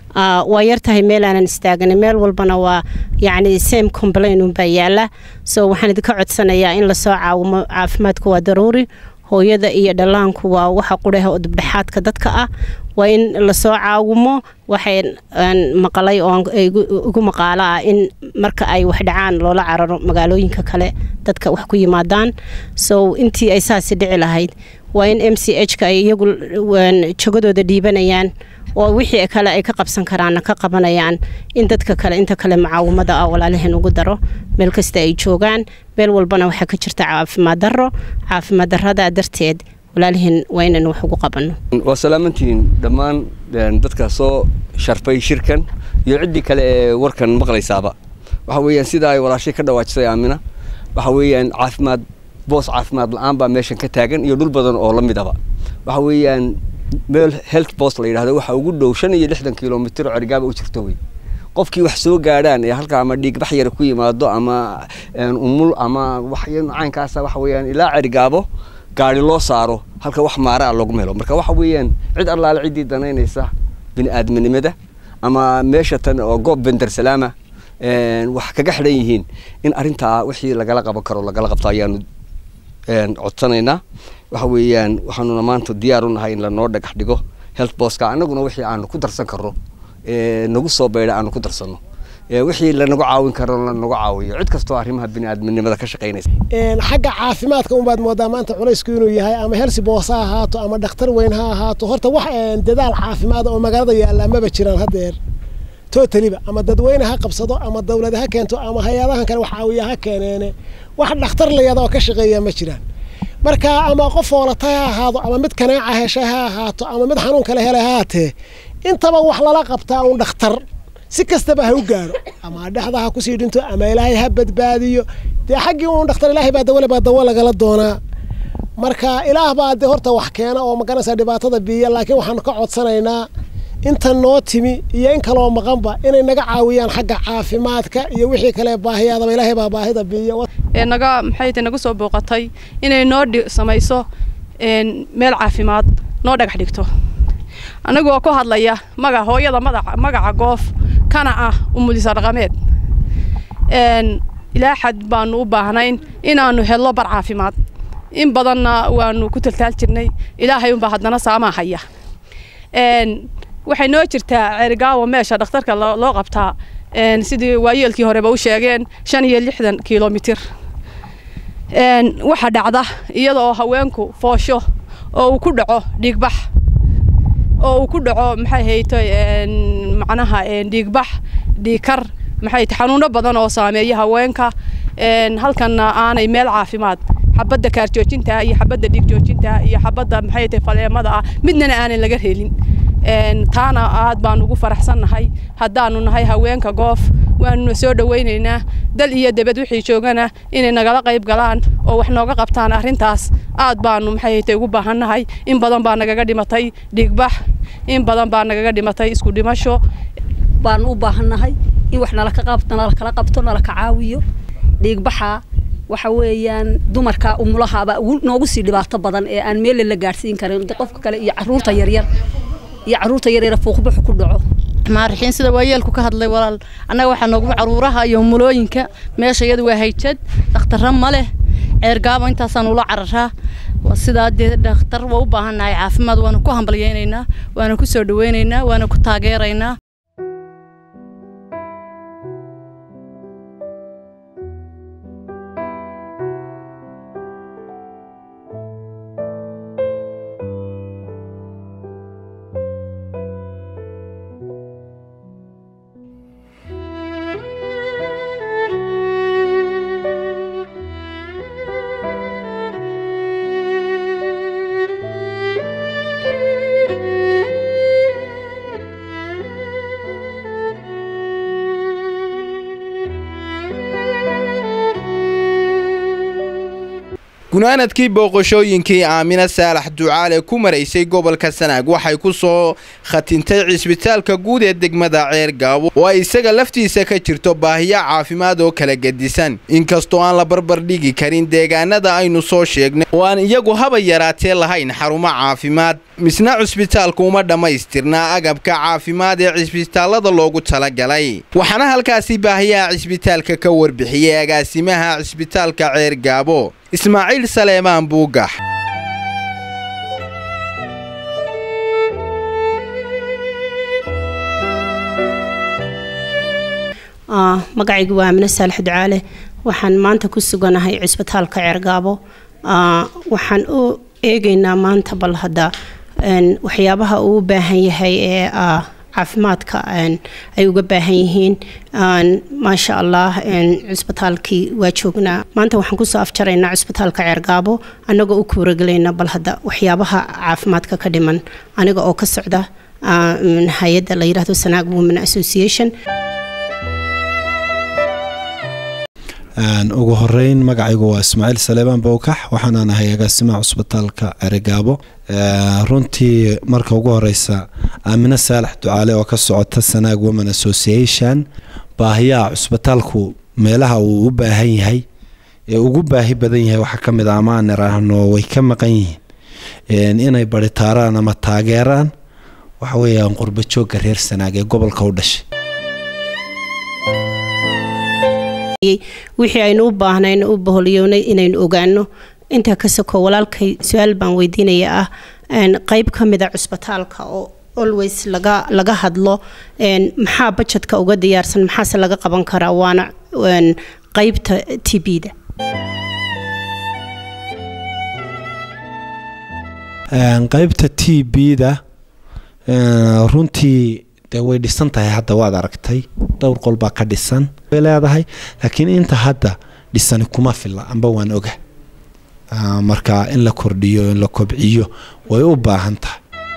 waa yartahay meel aanan istaagana meel walbana waa yacni same complain unbaa yaala so waxaan idinka codsanayaa in lasoo caawimo caafimaadku waa daruuri hooyada iyo dhallaanku waa waxa qudhaha oo dibdhexaadka dadka ah waa in lasoo caawimo waxay maqalay oo ugu maqaalo ah in marka ay wax dhacaan loola cararo magaalooyinka kale dadka wax ku yimaadaan so intii ay saasi dhici lahayd waa in m c h ka ay iyagu jogadooda dhiibanayaan oo wixii kale ay ka qabsan karaanna ka qabanayaan in dadka kale inta kale mucaawimada ah walaalaheen ugu daro meel kasta ay joogaan meel walbana waxaa ka jirta caafimaad daro caafimaad darada darteed walaalaheen waa inaan wax ugu qabanno waa salaamantihiin dhammaan dadka soo sharfay shirkan iyo ciddii kale ee warkan maqlaysaaba waxa weeyaan sida ay walaashay ka dhawaajisay aamina waxa weeyaan caafimaad boos caafimaad la-aan baa meeshan ka taagan iyo dhul badan oo la mid aba waxa weeyaan meel health post la yidhahdo waxa ugu dhow shan iyo lixdan kilomitir oo cergaaba u jirto wey qofkii wax soo gaadhaan ee halka ama dhiigbax yar ku yimaado ama umul ama wax caynkaasa waxa weeyaan ilaa cergaabo gaari loo saaro halka wax maaraa loogu helo marka waxa weeyaan cid allaale ciddii danaynaysa bini aadminimada ama meesha tan oo goob bender salaama wax kaga xidhan yihiin in arrintaa wixii lagala qaban karo lagala qabto ayaanu codsanaynaa waxa weeyaan waxaanuna maanta diyaar u nahay in lanoo dhagax dhigo health boska annaguna wixii aanu ku darsan karno nagu soo beydha aanu ku darsanno wixii lanagu caawin karo lanagu caawiyo cid kastoo arrimaha biniaadminimada ka shaqaynaysa xagga caafimaadka unbaad moodaa maanta culaysku inuu yahay ama helsi boos ha ahaato ama dhakhtar weyn ha ahaato horta wax dadaal caafimaad oo magaalada yaalla maba jiraan haddeer totaliba ama dadweyne ha qabsado ama dawlad ha keento ama hay-adahan kale wax caawiya ha keeneene wax dhakhtar layada oo ka shaqeeya ma jiraan marka ama qof oolata ha ahaado ama mid kanaaca hesha ha ahaato ama mid xanuun kale hele ha haatee intaba wax lala qabtaa uun dhakhtar si kastaba ha u gaaro ama dhexda ha kusii dhinto ama ilaahay ha badbaadiyo dee xaggii uun dhakhtar ilaahay baa dawale baa dawo lagala doonaa marka ilaah baa dee horta wax keena oo maganaysa dhibaatada biiya laakiin waxaanu ka codsanaynaa inta noo timi iyo in kaloo maqanba inay naga caawiyaan xagga caafimaadka iyo wixii kale baahiyaadaba ilaahay baa baahida biiya ee naga maxay tahay naga soo booqatay inay noo samayso meel caafimaad noo dhagax dhigto anagoo ku hadlaya maga hooyada madaca magaca goof kana ah umulisa dhaqameed ilaa xad baanu u baahnayn inaanu helno bar caafimaad in badanna waanu ku taltaal jirnay ilaahay unbaa haddana saamaa haya waxay noo jirtaa ceerigaawo meesha dhakhtarka loo qabtaa sidii waayeelkii horeba u sheegeen shan iyo lixdan kilomitir waxa dhacda iyada oo haweenku foosho oo uu ku dhaco dhiigbax oo uu ku dhaco maxay haytay macnaha dhiigbax dhiigkar maxay tahay xanuuno badan oo saameeya haweenka halkanna aanay meel caafimaad xabadda kaarjoojinta iyo xabadda dhiigjoojinta iyo xabadda maxay tahay faleemada ah midnana aanan laga helin taana aad baan ugu faraxsannahay haddaanu nahay haweenka goof waanuna soo dhawaynaynaa dal iyo debed wixii joogana inay nagala qayb galaan oo wax nooga qabtaan arrintaas aad baanu maxay tay ugu baahannahay in badan baa nagaga dhimatay dhiigbax in badan baa nagaga dhimatay isku dhimasho baanu u baahannahay in wax nala ka qabto nala kala qabto nala ka caawiyo dhiigbaxa waxa weeyaan dumarka umulahaaba noogu sii dhibaato badan ee aan meelle la gaadhsiin karin qofka kale iyo caruurta yaryar iyo caruurta yaryar fuuqbaxu ku dhaco maarixiin sida waayeelku ka hadlay walaal annaga waxaa noogu caruuraha iyo mulooyinka meesha iyadu waa hayjad dhakhtarra ma leh ceergaabo intaasaan ula cararaa sidaa dee dhakhtar waa u baahannahay caafimaad waana ku hambalyaynaynaa waana ku soo dhawaynaynaa waana ku taageeraynaa gunaanadkii booqashooyinkii aamina saalax ducaale ku maraysay gobolka sanaag waxay ku soo khatintay cisbitaalka guud ee degmada ceergaabo oo ay isaga laftiisa ka jirto baahiyo caafimaad oo kala gedisan inkastoo aan la barbar dhigi karin deegaanada aynu soo sheegnay oo aan iyagu haba yaraatee lahayn xarumo caafimaad misna cisbitaalku uma dhammaystirnaa agabka caafimaad ee cisbitaallada loogu talagalay waxaana halkaasi baahiyaha cisbitaalka ka warbixiyey agaasimaha cisbitaalka ceergaabo ismaaciil saleemaan buugax magacaygu waa amine saalax ducaale waxaan maanta ku suganahay cisbitaalka ceergaabo waxaan u eegaynaa maanta bal hadda waxyaabaha uu u baahan yahay ee caafimaadka ay uga baahan yihiin maasha allah cisbitaalkii waa joognaa maanta waxaan kusoo afjaraynaa cisbitaalka ceergaabo annagoo u kuuragelayna bal hadda waxyaabaha caafimaadka ka dhiman aniga oo ka socda hay-adda la yidhaahdo sanaag women association ugu horeyn magacaygu waa ismaaciil saleebaan bowkax waxaana nahay agaasimaha cusbitaalka ceregaabo runtii marka ugu horeysa aamine saalax ducaale oo ka socota sanaag women association baahiyaha cusbitaalku meelaha uu u baahan yahay ee ugu baahi badan yahay waxaa kamid a amaan iraahno way ka maqan yihiin inay baritaaraan ama taageeraan waxa weeyaan qurbajoogga reer sanaag ee gobolka u dhashay wixii aynu u baahnayno u baholyownay inaynu ogaano intaa ka soko walaalkay su-aal baan weydiinaya ah qeyb ka mida cusbitaalka oo always laga laga hadlo maxaa bajetka uga diyaarsan maxaase laga qaban karaa waana qeybta t b-da qeybta t b-da runtii dee way dhisan tahay hadda waad aragtay dhowr qol baa ka dhisan way leedahay laakiin inta hadda dhisani kuma filla amba waan oga marka in la kordhiyo in la kobciyo way u baahan tahay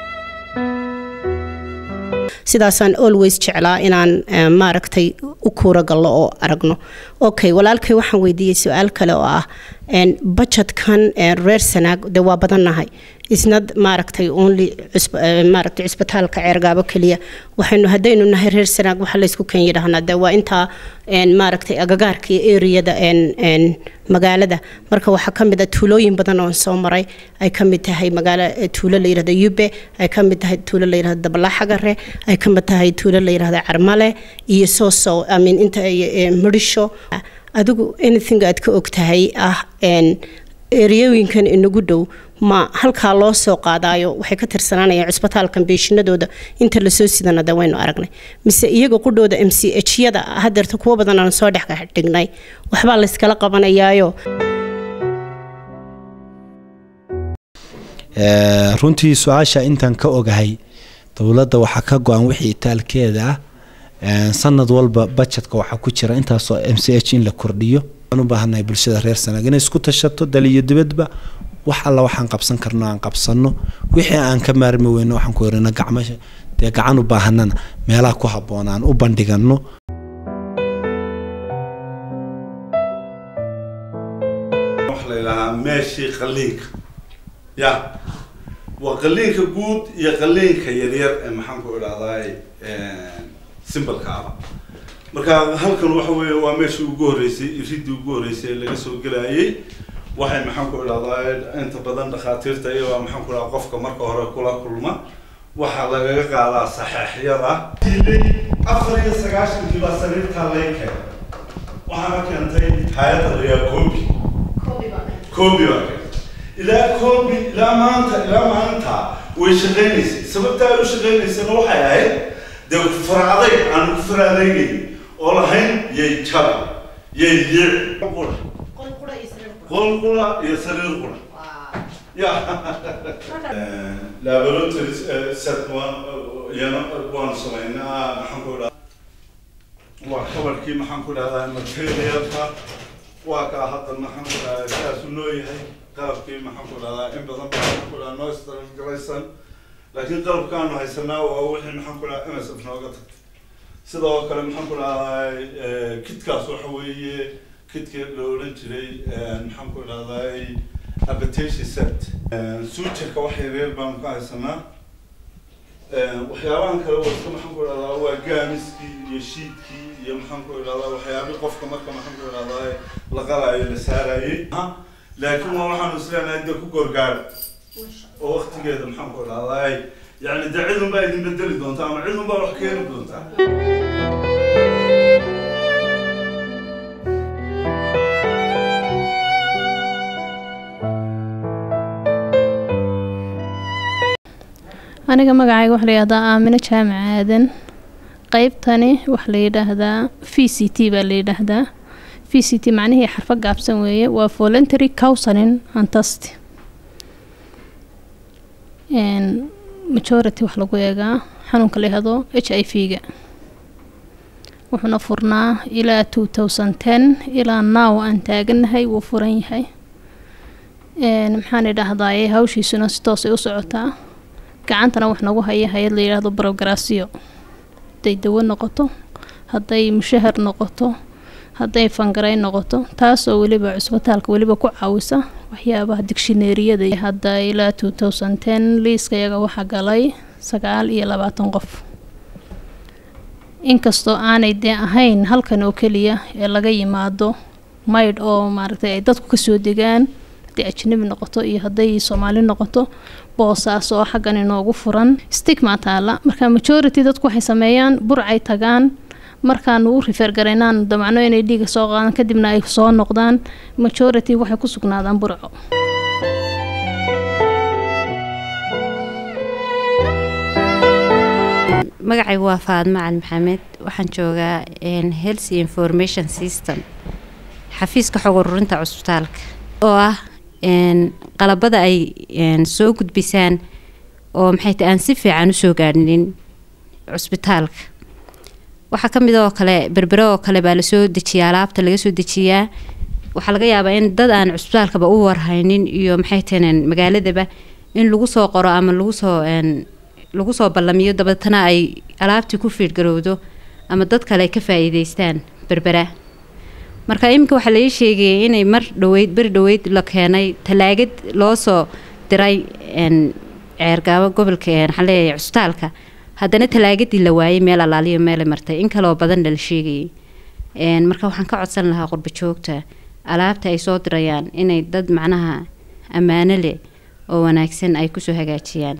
sidaasaan always jeclaa inaan maaragtay u kuura gallo oo aragno okay walaalkay waxaan weydiiyey su-aal kale oo ah bajetkan reer sanaag de waa badannahay isnad maaragtay only maaragtay cisbitaalka ceergaabo keliya waxaynu haddaynu nahay reer sanaag waxa laysku kan yidhaahnaa de waa intaa maaragtay agagaarka iyo eriyada magaalada marka waxaa ka mid a tuulooyin badan oon soo maray ay ka mid tahay magaalo tuulo la yidhahdo yube ay ka mid tahay tuulo la yidhahdo dabalaxagare ay ka mid tahay tuulo la yidhahdo carmale iyo soosow amin inta midhisho adigu anything aad ka og tahay ah eriyooyinkan inagu dhow ma halkaa loo soo qaadaayo waxay ka tirsanaanayaan cusbitaalkan beeshinadooda inta lasoo sidana de waynu aragnay mise iyaga qudhooda m c h yada hadeerta kuwo badan aan soo dhex dhignay waxbaa layskala qabanayaayo runtii su-aasha intaan ka ogahay dowladda waxaa ka go-an wixii itaalkeeda ah sanad walba bajetka waxaa ku jira intaasoo m c h in la kordhiyo aan u baahannahay bulshada reer sanaag inay isku tashato dal iyo dibadba wax alla waxaan qabsan karno aan qabsano wixii aan ka maarmi weyno waxaan ku yarina gacmo dee gacan u baahanana meelaha ku habboon aan u bandhigano waxa la yidhahaa meeshii qalliinka ya waa qalliinka guud iyo qalliinka yaryar ee maxaan ku idhahdaay simbalka aba marka halkan waxa weeye waa meeshii ugu horreysay iridii ugu horreysay ee laga soo gelayay waxay maxaan ku idhahdaa inta badan dhakhaatiirta iyagoo maxaan ku idhahdaa qofka marka hore kula kulma waxaa lagaga qaadaa saxeexyada afar iyo sagaashankii baa sariirtaa lay keenay waxaana keentay hay-adda layaa koobi koobi baa keentay ilaa koobi ilaa maanta ilaa maalinta way shaqaynaysay sababta ay u shaqaynaysana waxay ahayd dee faracday aan ku faraadeynay oo lahayn yay jab yay liic qol qura iyo sariir qura ya laboratory set waan iyana waan samaynaa maxaan ku idhaha waa kabarkii maxaan ku idhahdaa materialka waa kaa hadda maxaan ku idhahdaa saasu noo yahay qalabkii maxaan ku idhahdaa in badan baa maxaan ku idhahdaa noo istargalaysan laakiin qalabkaanu haysanaa waa wixii maxaan ku idhahdaa msf nooga tagtay sidoo kale maxaan ku idhahdaa kitkaas waxa weeye kidkii la odhan jiray maxaan ku idhahdaa appetition set suujarka wax yaryar baanu ka haysanaa waxyaabahan kale wasta maxaan ku idhahdaa waa gaamiskii iyo shiidkii iyo maxaan ku idhahdaa waxyaabihii qofka marka maxaan ku idhahdaa la qalaayo la saarayay laakiin waa waxaanu isleenahay dee ku gorgaara oo waktigeeda maxaan ku idhahdaa yani dee cidun baa idin bedeli doontaa ama cidun baa wax keeni doontaa aniga magacayga waxaa la yidhahdaa aamino jaamac aadan qeybtani waxaa la yidhaahdaa v c t baa la yidhaahdaa v c t macnihii xarfo gaabsan weeye waa voluntary counseling and test majority wax lagu eegaa xanuunka la yihahdo h i v ga wuxuuna furnaa ilaa two thousand ten ilaa now aan taaganahay wuu furan yahay maxaan idhaahdaa hawshiisuna si toosay u socotaa gacantana wax nagu haya hay-ad la yidhaahdo brograsio hadday dawo noqoto hadday mushahar noqoto hadday fangaray noqoto taasoo weliba cusbitaalka weliba ku caawisa waxyaabaha digshineeriyada hadda ilaa two thousand ten liiska yaga waxaa galay sagaal iyo labaatan qof inkastoo aanay dee ahayn halkan oo keliya ee laga yimaado maydh oo maaragtay ay dadku kasoo degaan hadday ajnabi noqoto iyo hadday soomaali noqoto boosaas oo xaggan inoogu furan stigma taala marka majority dadku waxay sameeyaan burcay tagaan markaanu u rifeer garaynaan damacno inay dhiiga soo qaadaan kadibna ay soo noqdaan majority waxay ku sugnaadaan burco magacaygu waa faadma cali maxamed waxaan joogaa health information system xafiiska xog ururinta cusbitaalka oo ah qalabada ay soo gudbisaan oo maxay tahay aan si fiican usoo gaadhinin cusbitaalka waxaa ka mid oo kale berbere oo kale baa lasoo dejiyaa alaabta laga soo dejiyaa waxaa laga yaabaa in dad aan cusbitaalkaba u warhaynin iyo maxay taheen magaaladaba in lagu soo qoro ama lagu soo lagu soo ballamiyo dabeetana ay alaabtii ku fiidgarowdo ama dad kale ay ka faa-iideystaan berbera marka iminka waxaa laii sheegayay inay mar dhaweyd beri dhaweyd la keenay talaagad loo soo diray ceergaabo gobolka waxaan leeyahay cusbitaalka haddana talaagadii la waayay meel alaaliyo meelay martay in kaleoo badanna la sheegayay marka waxaan ka codsan lahaa qurba joogta alaabta ay soo dirayaan inay dad macnaha ammaano leh oo wanaagsan ay kusoo hagaajiyaan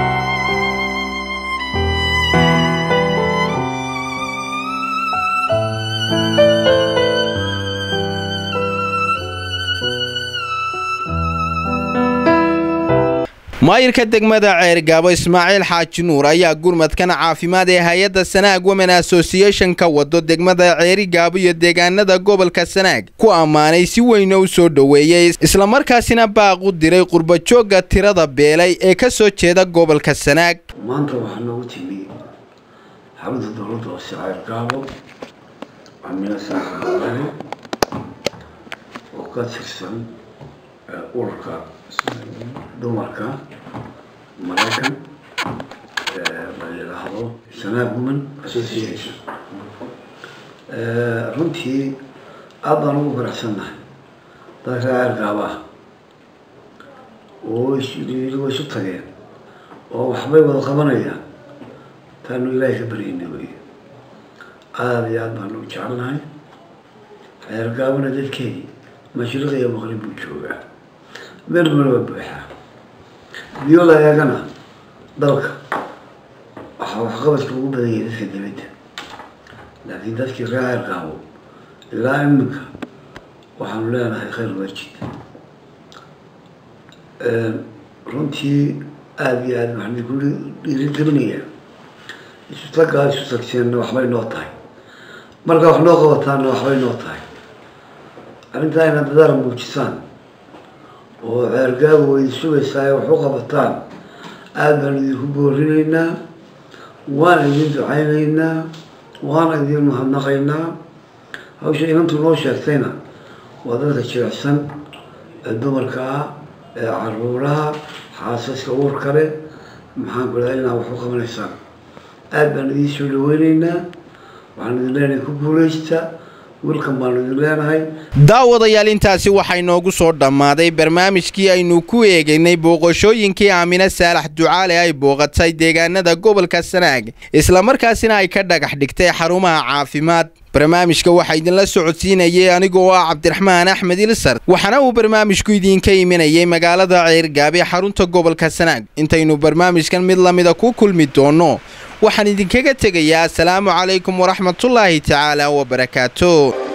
maayirka degmada ceergaabo ismaaciil xaaji nuur ayaa gurmadkan caafimaad ee hay-adda sanaag women association ka wado degmada ceerigaabo iyo deegaanada gobolka sanaag ku ammaanay si weyna u soo dhoweeyey islamarkaasina baaq u diray qurbajoogga tirada beelay ee ka soo jeeda gobolka sanaag maanta waxaa noogu timi xarunta dowladda hoose ceergaabo amina saaxibale oo ka tirsan ururka dumarka maraykan la yidhaahdo sanaag women association runtii aad baan ugu faraxsannahay dadka ceergaaba ah oo isu isu tageen oo waxbay wada qabanayaan taanu ilaahay ka baryayna wey aada iyo aad baanu u jecelnahay ceergaabana dadkeedii mashriq iyo maqrib buu joogaa meel maraba buuxaa biyo la eegana dalka waxaa waxqabadka ugu badan yahay dadka dibadda laakiin dadkii reer ceergaabo ilaa iminka waxaanu leenahay khayr waajid runtii aada iyo aada waxaan ku dhiirigelinayaa isu taggaa isu tagseenna waxbay noo tahay marka wax noo qabataanna waxbay noo tahay arrintaa inaad dadaal muujisaan oo ceergaabu way sugaysaa wax u qabataan aada baan idinku boorinaynaa waana idin ducaynaynaa waana idin mahadnaqaynaa hawsha inantu noo sheegtayna waa dadka jirecsan ee dumarka ah ee caruuraha xaasaska uurka leh maxaan ku dhahay inaad wax u qabanaysaan aada baan idiin soo dhaweynaynaa waxaan idin leenahay ku guuleysta wiilkan baanu idin leenahay daawadayaal intaasi waxay noogu soo dhammaaday barnaamijkii aynu ku eegaynay booqashooyinkii aamine saalax ducaale ay booqatay deegaanada gobolka sanaag islamarkaasina ay ka dhagax dhigtay xarumaha caafimaad barnaamijka waxaa idinla socodsiinayay anigoo ah cabdiraxmaan axmed ilsar waxaana uu barnaamijku idinka imanayay magaalada ceergaabe xarunta gobolka sanaag intaynu barnaamijkan mid lamida ku kulmi doonno waxaan idinkaga tegayaa asalaamu calaykum waraxmatullaahi tacaala wabarakaatu